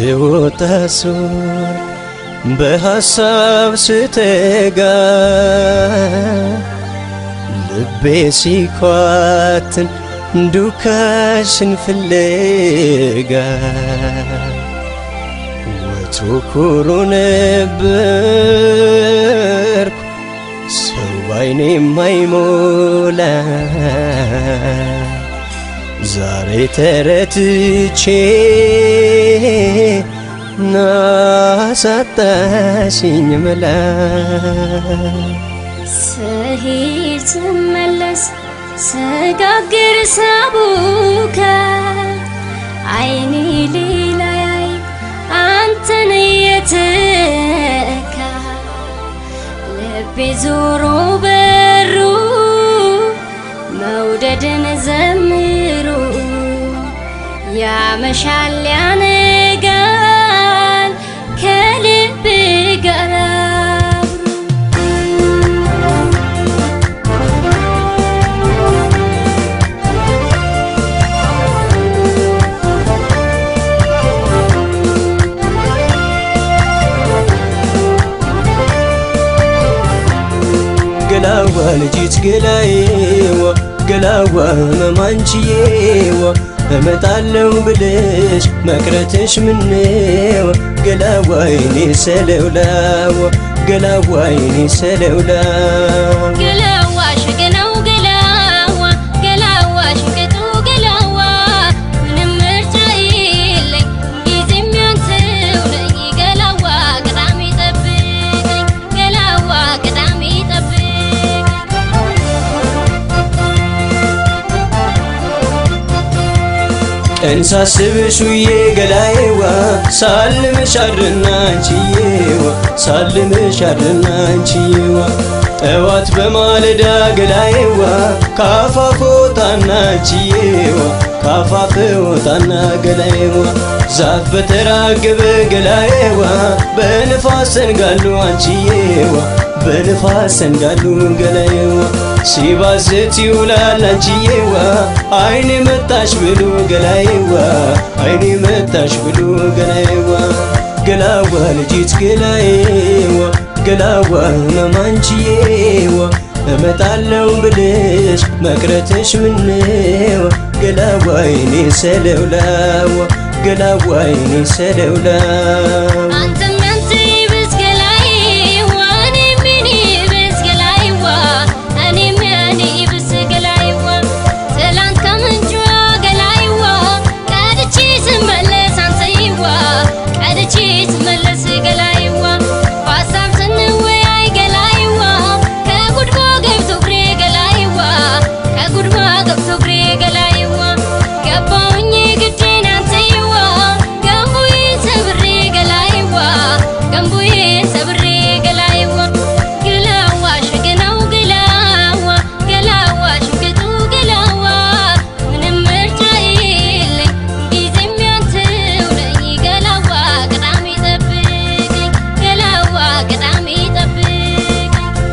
ስወጣ ሱር በሐሳብ ስተጋ ልቤ ሲኳትን ዱካሽን ፍለጋ ወትሮ ኩሩ ነበርኩ ሰው ባይኔ የማይሞላ ዛሬ ተረትቼ ናሳጣሽኝ መላ ስሄድ ስመለስ ስጋግር ሳቡካ አይኔ ሌላ ያይ አንተን የተካ ልቤ ዞሮ በሩ መውደድን ዘምሩ ያመሻል ያነጋል ከልብ ጋር አብሮ ገላዋ ልጅት ገላዬዋ ገላዋ መማንችዬዋ እመጣለው ብልሽ መቅረትሽ ምነዋ ገላዋ ይኔ ሰለውላዋ ገላዋ ይኔ ሰለውላዋ ገላዋ ሸገናው ገላዋ ገላዋ ሽንቅጡ ገላዋ ምንም ምርጫ የለኝ ጊዜም ያንተው ነኝ ገላዋ ቅዳሜ ጠብቀኝ ገላዋ ቅዳሜ ጠብቀኝ ቀን ሳስብሽ ውዬ ገላዬዋ ሳልምሽ አድርና አንቺዬዋ ሳልምሽ አድርና አንቺዬዋ ጠዋት በማለዳ ገላዬዋ ካፋፍ ወጣና አንቺዬዋ ካፋፍ ወጣና ገላዬዋ ዛፍ በተራገበ ገላዬዋ በንፋስ ሰንጋሉ አንቺዬዋ በንፋስ ሰንጋሉ ገላዬዋ ሲባዝት ይውላል አንቺዬዋ አይኔ መጣሽ ብሎ ገላዬዋ አይኔ መጣሽ ብሎ ገላዬዋ ገላዋ ልጅት ገላዬዋ ገላዋ መማንቺዬዋ እመጣለው ብልሽ መቅረትሽ ምነዋ ገላዋ አይኔ ሰለውላዋ ገላዋ አይኔ ሰለውላዋ አንተም ያንተ ይብስ ገላዬዋ እኔም የኔ ይብስ ገላዬዋ እኔም የኔ ይብስ ገላዬዋ ትላንት ከምንጯ ገላዬዋ ቀድቼ ስመለስ አንተዬዋ ቀድቼ ስመለስ ገላዬዋ በሀሳብ ስንወያይ ገላዬዋ ከጉድጓ ገብቶ እግሬ ገላዬዋ ከጉድጓ ገብቶ እግሬ ገላዬዋ ገባሁኝ ግዴን አንተዬዋ ገንቡዬ ሰብሬ ገላዬዋ ገንቡዬ ሰብሬ ገላዬዋ ገላዋ ሸገናው ገላዋ ገላዋ ሽንቅጡ ገላዋ ምንም ምርጫ የለኝ ጊዜም ያንተው ነኝ ገላዋ ቅዳሜ ጠብቀኝ ገላዋ ቅዳሜ ጠብቀኝ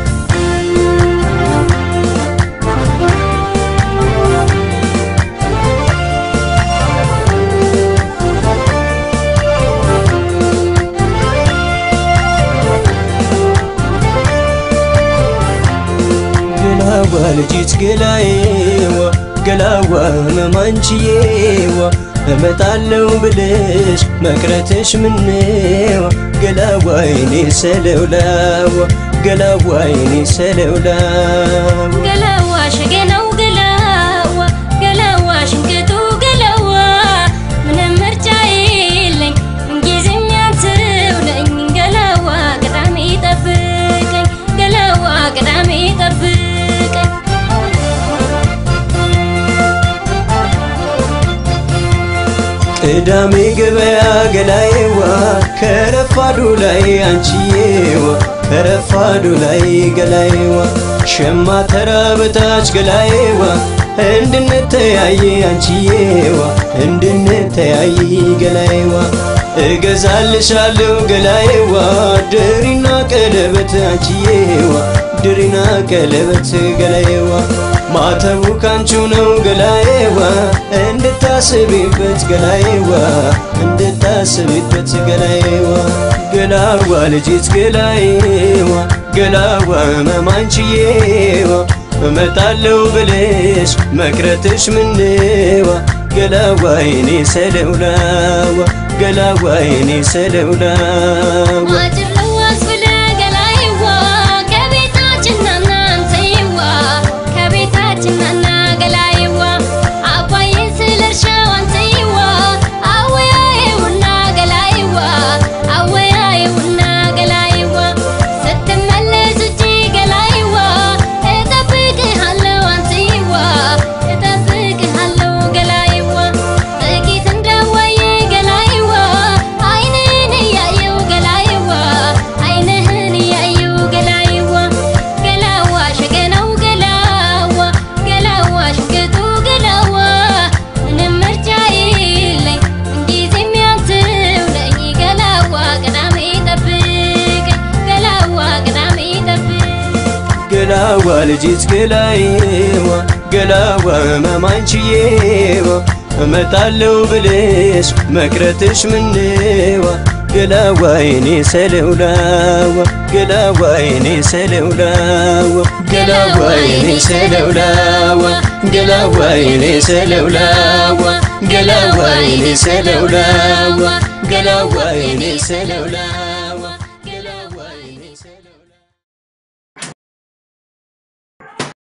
ገላዋ ልጅት ገላዬዋ ገላዋ መማንችዬዋ እመጣለው ብልሽ መቅረትሽ ምነዋ ገላዋ አይኔ ሰለውላዋ ገላዋ አይኔ ሰለውላዋ ገላዋ ሸገናው ገላዋ ገላዋ ሽንቅጡ ገላዋ ምንም ምርጫ የለኝ ጊዜም ያንተው ነኝ ገላዋ ቅዳሜ ጠብቀኝ ገላዋ ቅዳሜ ጠብቀኝ ቅዳሜ ገበያ ገላዬዋ ከረፋዱ ላይ አንቺዬዋ ከረፋዱ ላይ ገላዬዋ ሸማ ተራ በታች ገላዬዋ እንድንተያይ አንቺዬዋ እንድንተያይ ገላዬዋ እገዛልሻለሁ ገላዬዋ ድሪና ቀለ ቀለበት አንቺዬዋ ድሪና ቀለበት ገላዬዋ ማተቡ ካንቺው ነው ገላዬዋ እንድታስቢበት ገላዬዋ እንድታስቢበት ገላዬዋ ገላዋ ልጅት ገላዬዋ ገላዋ መማንችዬዋ እመጣለሁ ብልሽ መቅረትሽ ምንዋ ገላዋ የኔ ሰለውላዋ ገላዋ የኔ ሰለውላዋ አጭር ለዋስ ብለህ ገላዬዋ ከቤታችን ናና አንተዬዋ ከቤታችን ናና ገላዬዋ አባዬን ስለ እርሻው አንተዬዋ አወያየውና ገላዬዋ አወያየውና ገላዬዋ ስትመለስ ውጪ ገላዬዋ እጠብቅሃለሁ አንተዬዋ እጠብቅሃለሁ ገላዬዋ ጥቂት እንደወየ ገላዬዋ አይንህን እያየው ገላዬዋ አይንህን እያየው ገላዬዋ ገላዋ ሸገናው ገላዋ ገላዋ ሽቅጡ ገላዋ ምንም ምርጫ የለኝ ምንጊዜም ያንተው ነኝ ገላዋ ቅዳሜ ጠብቀኝ ገላዋ ቅዳሜ ጠብቀኝ ገላዋ ልጅት ገላዬዋ ገላዋ መማንችዬዋ እመጣለሁ ብልሽ መቅረትሽ ምንዋ ገላዋ የኔ ሰለውላዋ ገላዋ የኔ ሰለውላዋ ገላዋ የኔ ሰለውላዋ ገላዋ የኔ ሰለውላዋ ገላዋ የኔ ሰለውላዋ ገላዋ የኔ ሰለውላዋ